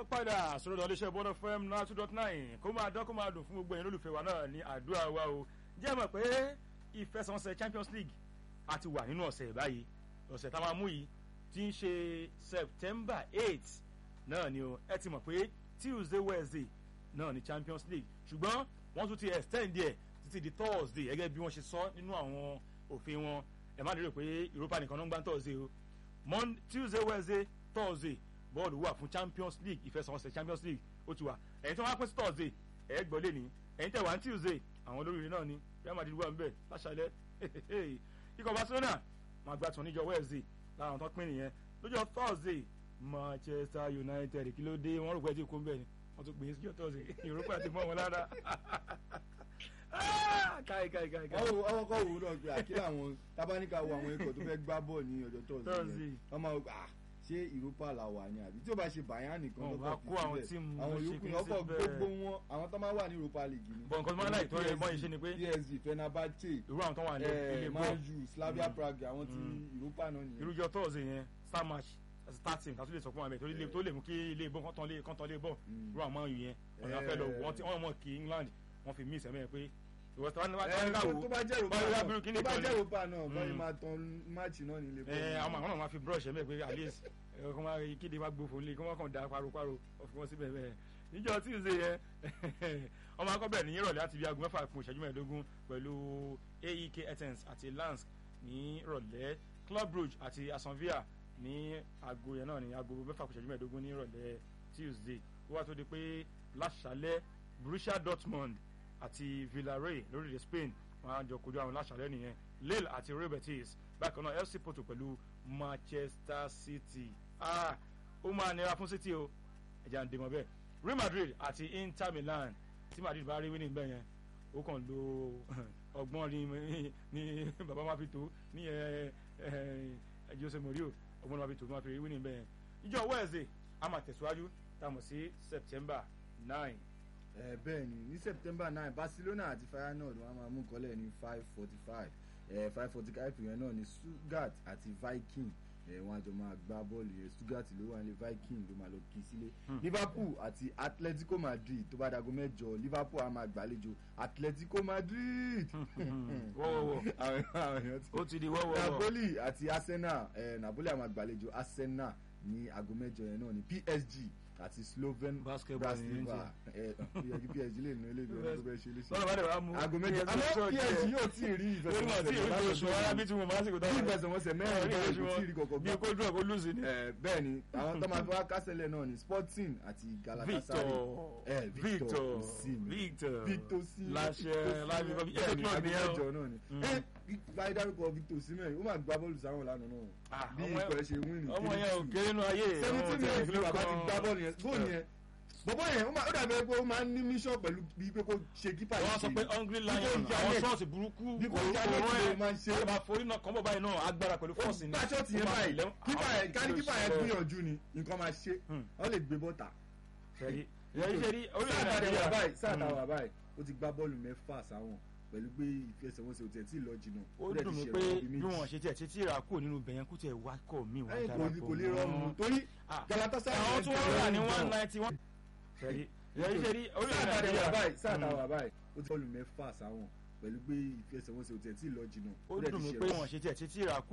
káàbọ̀ padà sọ̀rọ̀ ìdánwò iléeṣẹ́ bọ́dọ̀ fm náà two dot nine kó máa dán kó máa dùn fún gbogbo ẹ̀yin olólùfẹ́ wa náà ní àdúrà wa o jẹ́ mọ̀ pé ìfẹsẹ̀wọnsẹ̀ champions league a ti wà nínú ọ̀sẹ̀ báyìí ọ̀sẹ̀ tá a máa mú yìí ti ń ṣe september eight náà ni o ẹ ti mọ̀ pé tuesday wednesday náà ni champions league ṣùgbọ́n wọ́n tún ti extend ẹ̀ títí di thursday gẹ́gẹ́ bí wọ́n ṣe sọ nínú àwọn òfin wọn ẹ má lérò pé europa nìkan ló ń gbá thursday o Monday, tuesday wednesday thursday bọ́ọ̀lù wà fún champions league ìfẹsẹ̀wọnsẹ̀ champions league ó ti wà ẹ̀yin tí wọ́n á pín sí thursday ẹ̀ gbọ́ lé ní ẹ̀yin tẹ̀ wá ní tuesday àwọn olóríire náà ni real madrid wà níbẹ̀ láṣálẹ̀ ikọ̀ barcelona máa gbà tún níjọ wednesday lára àwọn tó pín nìyẹn lọ́jọ́ thursday manchester united kí ló dé wọ́n rò pé tí kò ń bẹ̀ ni wọ́n tún pè é síjọ́ thursday europa ti mọ́ wọn lára káì káì káì káì. ọwọ́ ọwọ́ kọ́ wò ó náà pé àkílà àwọn tábánikà wo àwọn ikọ̀ tó fẹ́ gbá bọ́ọ̀ ní ọjọ́ Thursday. tọ́sí wọ́n máa gbà ṣé ìrúpa là wà ní àbí tí ó bá ṣe bàyán nìkan Wọn ló bá kọ̀ kó àwọn tíìmù àwọn ló ṣe yòókù kí ọkọ̀ síbẹ̀. gbogbo wọn àwọn tó máa wà ní europa league ni. Bọ̀ nǹkan tó máa ń láì tó yẹ mọ́ ìṣe ni pé psg fenerbahce irú àwọn tó wà ní ilé eh, bọ́ọ̀ man u slavia Mm. prague àwọn tí Mm. europa náà nìyẹn. irújọ thursday yẹn star match starting kátó lè sọ fún wa bẹ́ẹ̀ tó lè tó lè mú kí ilé bọ́ kọ́ntàn lé kọ́ntàn lé bọ́ Mm. irú àwọn máa ń yù yẹn ọ̀nà Eh. fẹ́ lọ wọ́n ti wọ́n mọ̀ kí england wọ́n fi miss ẹ̀mẹ́ pé ìwọ tí wọ́n Eh, bá tó bá jẹ́ europa báyìí náà lábúrú kí ni tó bá ìkọlù? jẹ́ europa náà bọ́ọ̀lù Mm. máa tan máàcì náà nílé ẹ àwọn àwọn náà máa fi brush ẹ̀mẹ́ pé at least ẹ kó máa kéde wá gbófo lé kó máa kàn da paroparo ọ̀fìn wọn síbẹ̀ bẹ́ẹ̀ níjọ tuesday yẹn ọmọ akọ́bẹ̀ ní ìrọ̀lẹ́ àti bí aago mẹ́fà kún ìṣẹ́jú mẹ́ẹ̀ẹ́dógún pẹ̀lú aek etens àti lance ní ìrọ̀lẹ́ club brugge àti aston villa ní aago yẹn náà ní aago mẹ́fà kún ìṣẹ́jú mẹ́ẹ̀ẹ́dógún ní ìrọ̀lẹ́ tuesday ó wá tó di pé láṣálẹ́ borussia dortmund àti villarreal lórílẹ̀ spain wọn á jọ kojú àwọn láṣálẹ́ nìyẹn lille àti real betis bákan náà fc porto pẹ̀lú manchester city ah ó máa nira fún city o ẹ̀jẹ̀ à ń dèmọ̀ bẹ́ẹ̀ real madrid àti inter milan tí madrid bá rí winning bẹ́ẹ̀ yẹn ó kàn lo ọgbọ́n ní ní baba máa fi tó ní ẹ ẹ jose morio ọgbọ́n máa fi tó máa fi rí winning bẹ́ẹ̀ yẹn ìjọ wednesday a máa tẹ̀síwájú tá a mọ̀ sí september nine ẹ bẹ́ẹ̀ ni ní september nine barcelona àti feyenoord wọn a máa mú kọ́lẹ̀ ní five forty five five forty five yẹn náà ní stuttgart àti viking ẹ wọn àjọ máa gbá bọ́ọ̀lù yẹn stuttgart ló wà ní viking ló máa lọ kí sílé liverpool àti atletico madrid tó bá dago mẹ́jọ liverpool á máa gbàlejò atletico madrid wọ́wọ́wọ́ àwọn àwọn èèyàn ti ó ti di wọ́wọ́wọ́ napoli àti arsenal ẹ napoli á máa gbàlejò arsenal ní aago mẹ́jọ yẹn náà ní psg àti sloven Basketball ní bratislava ẹ ẹ psg lè nu ilé ìgbẹ́ tó fẹ́ ṣe léṣe lọ́nà bá dẹ̀ wá mú aago mẹ́jọ àmọ́ psg yóò tí ì rí lórí wọn tí èyí oṣù ara bí tí mo máa ń sèkò bí ìfẹsẹ̀wọnsẹ̀ mẹ́rin báyìí kò tí ì rí kọ̀kọ́ bí gbọ́ kó dúró kó lùsì ni. ẹ bẹ́ẹ̀ ni àwọn tó máa fi wá kásẹ̀lẹ̀ náà ni sporting àti galatasaray victor ẹ victor osimhen victor victor sí láṣẹ láṣẹ kọ́ bí ẹ bẹ́ẹ̀ ni club ni ẹ agbẹjọ o. náà ni Mm. ẹ báyìí dárúkọ victor osimhen ó máa gbá bọ́ọ̀lù sáwọn lánàá náà Ah, bí ọmọ ikọ̀ ẹ ṣe win ní ọmọ yẹn ò kéré nù ayé seventeen ọmọ minutes tí ni ẹ bàbá ti kan- gbá bọ́ọ̀lù yẹn góòlù yẹn bọ́bọ́ yẹn ó máa- ó dàbí pé ó máa ń ní mission pẹ̀lú bí pé kó ṣe kípa wọ́n sọ pé hungry lion Bí kò àwọn jalè. ṣọ́ọ̀ṣì burúkú Bí kò òun jalè òun kí ló ẹ̀ máa ń ṣe? ẹ̀ máa forí náà kàn bọ̀ báyìí náà agbára pẹ̀lú ó fọ́ọ̀sì ni. gbá ṣọ́ọ̀tì yẹn Ó máa báyìí lẹ́wọ̀n- kípa àwọn yẹn kárí kípa yẹn ìṣòro- gbìyànjú ni nǹkan máa ṣe Hmm. wọ́n lè gbé bọ́tà Ṣẹ̀rí ṣẹ̀rí ṣẹ̀rí orílẹ̀ sáà Nàìjíríà tàwa báyìí sáà Hmm. tàwa báyìí ó ti gbá bọ́ọ̀lù mẹ́fà sáwọn pẹ̀lú pé ìfẹsẹ̀wọnsẹ̀ òtẹ̀ tí ì lọ jìnnà ó dẹ̀ dùn ti mí ṣe pé ẹ̀wọ̀n bíi bí méjì. wọ́n ṣe tiẹ̀ títí ra kúrò nínú bẹ̀yẹn kú tiẹ̀ wá kọ̀ mí wá Ẹ̀yìn kò dára ní- pọ̀ kò lè mọ́. rọrùn torí Ah, galatasaray àwọn yẹn tí ti wọ́n rà ní rọrùn one gan. ninety one. ṣẹ̀rí ṣẹ̀rí ṣẹ̀rí orílẹ̀ sáà tàwa Nàìjíríà báyìí sáà Hmm. tàwa báyìí ó ti bọ́ọ̀lù mẹ́fà sáwọn pẹ̀lú pé ìfẹsẹ̀wọnsẹ̀ òtẹ̀ tí ì lọ jìnnà ó dẹ̀ dùn ti mí ṣe pé ẹ̀wọ̀n. wọ́n ṣe tiẹ̀ títí ra kúrò